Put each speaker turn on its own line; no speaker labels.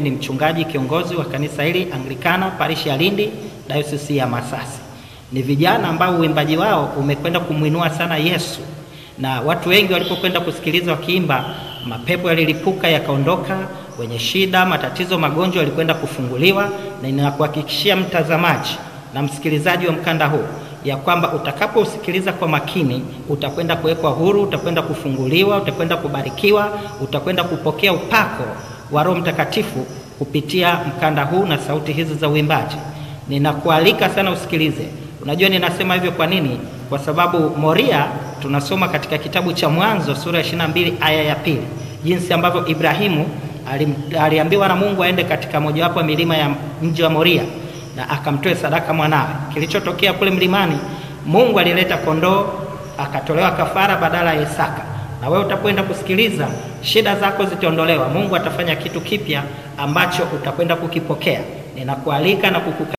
Mimi ni mchungaji kiongozi wa kanisa hili Anglikana parishi ya Lindi, dayosisi ya Masasi. Ni vijana ambao uimbaji wao umekwenda kumwinua sana Yesu, na watu wengi walipokwenda kusikiliza wakiimba, mapepo yalilipuka yakaondoka, wenye shida, matatizo, magonjwa yalikwenda kufunguliwa, na ninakuhakikishia mtazamaji na msikilizaji wa mkanda huu ya kwamba utakaposikiliza kwa makini utakwenda kuwekwa huru, utakwenda kufunguliwa, utakwenda kubarikiwa, utakwenda kupokea upako wa Roho Mtakatifu kupitia mkanda huu na sauti hizi za uimbaji. Ninakualika sana usikilize. Unajua ninasema hivyo kwa nini? Kwa sababu Moria tunasoma katika kitabu cha Mwanzo sura ya 22 aya ya pili, jinsi ambavyo Ibrahimu alim, aliambiwa na Mungu aende katika mojawapo ya milima ya mji wa Moria na akamtoe sadaka mwanawe. Kilichotokea kule mlimani, Mungu alileta kondoo akatolewa kafara badala ya Isaka. Na wewe utakwenda kusikiliza, shida zako zitaondolewa. Mungu atafanya kitu kipya ambacho utakwenda kukipokea. Ninakualika na kukuka